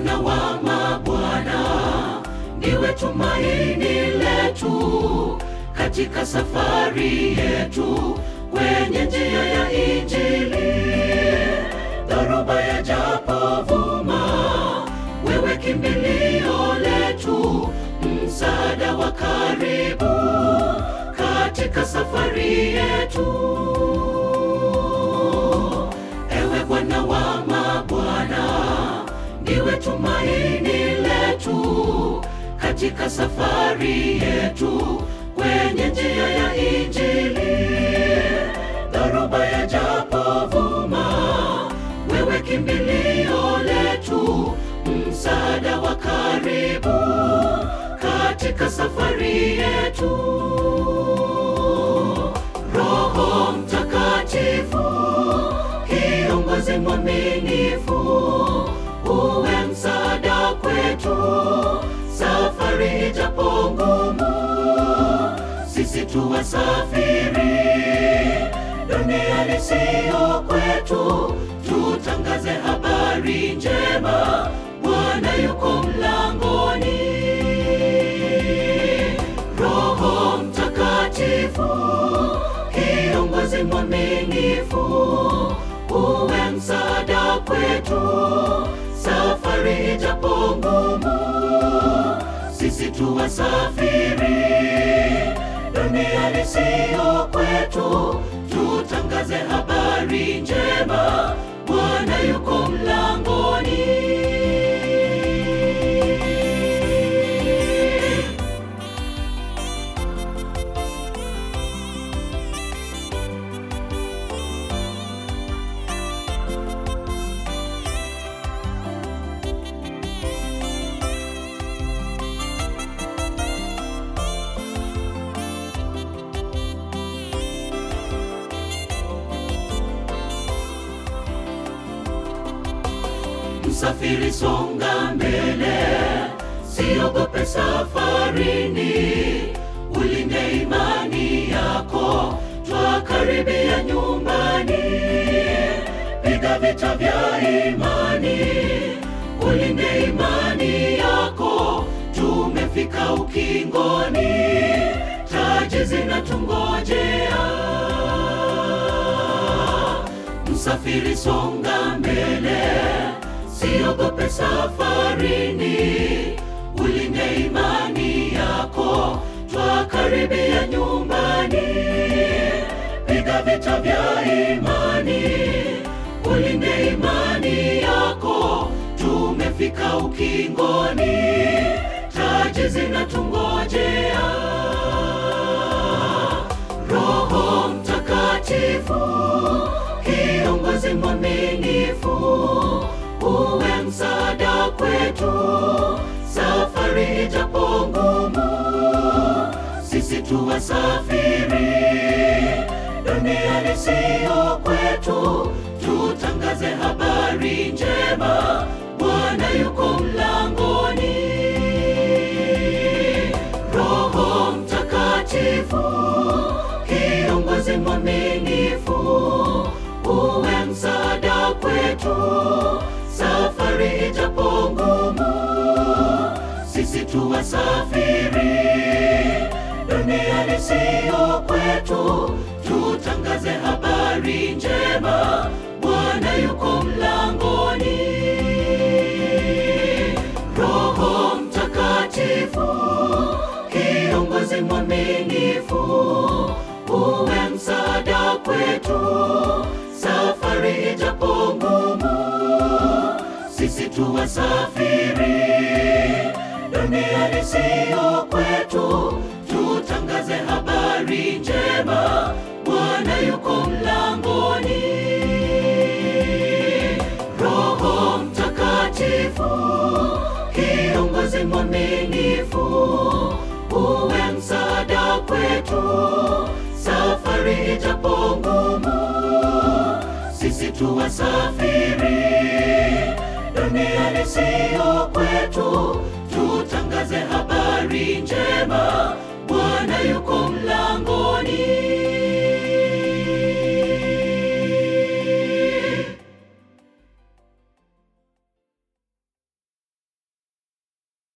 Bwana wa mabwana, ndiwe tumaini letu katika safari yetu kwenye njia ya Injili. Dhoruba ya japovuma, wewe kimbilio letu, msaada wa karibu katika safari yetu. Ewe Bwana wa mabwana, ndiwe tumaini letu katika safari yetu kwenye njia ya Injili. Dhoruba ya japovuma, wewe kimbilio letu, msaada wa karibu katika safari yetu. Roho Mtakatifu, kiongozi mwaminifu, uwe msaada kwetu safari ijapo ngumu, sisi tu wasafiri, dunia siyo kwetu, tutangaze habari njema, Bwana yuko mlangoni. Roho Mtakatifu, kiongozi mwaminifu, uwe msaada kwetu, safari ijapo ngumu, sisi tu wasafiri, dunia siyo kwetu, tutangaze habari njema, Bwana yuko mlangoni. Msafiri songa mbele, siogope safarini, ulinde imani yako, twakaribia nyumbani. Piga vita vya imani, ulinde imani yako, tumefika ukingoni, taji zinatungojea. Msafiri songa mbele, siogope safarini, ulinde imani yako, twakaribia nyumbani. Piga vita vya imani, ulinde imani yako, tumefika ukingoni, taji zinatungojea. Roho Mtakatifu, kiongozi mwaminifu, uwe msaada kwetu, safari ijapo ngumu, sisi tu wasafiri, dunia siyo kwetu, tutangaze habari njema, Bwana yuko mlangoni. Roho Mtakatifu, kiongozi mwaminifu, uwe msaada kwetu, safari ijapo ngumu, sisi tu wasafiri, dunia siyo kwetu, tutangaze habari njema, Bwana yuko mlangoni. Roho Mtakatifu, kiongozi mwaminifu, uwe msaada kwetu, safari ijapo ngumu, sisi tu wasafiri, dunia siyo kwetu, tutangaze habari njema, Bwana yuko mlangoni. Roho Mtakatifu, kiongozi mwaminifu, uwe msaada kwetu, safari ijapo ngumu, sisi tu wasafiri, dunia siyo kwetu, tutangaze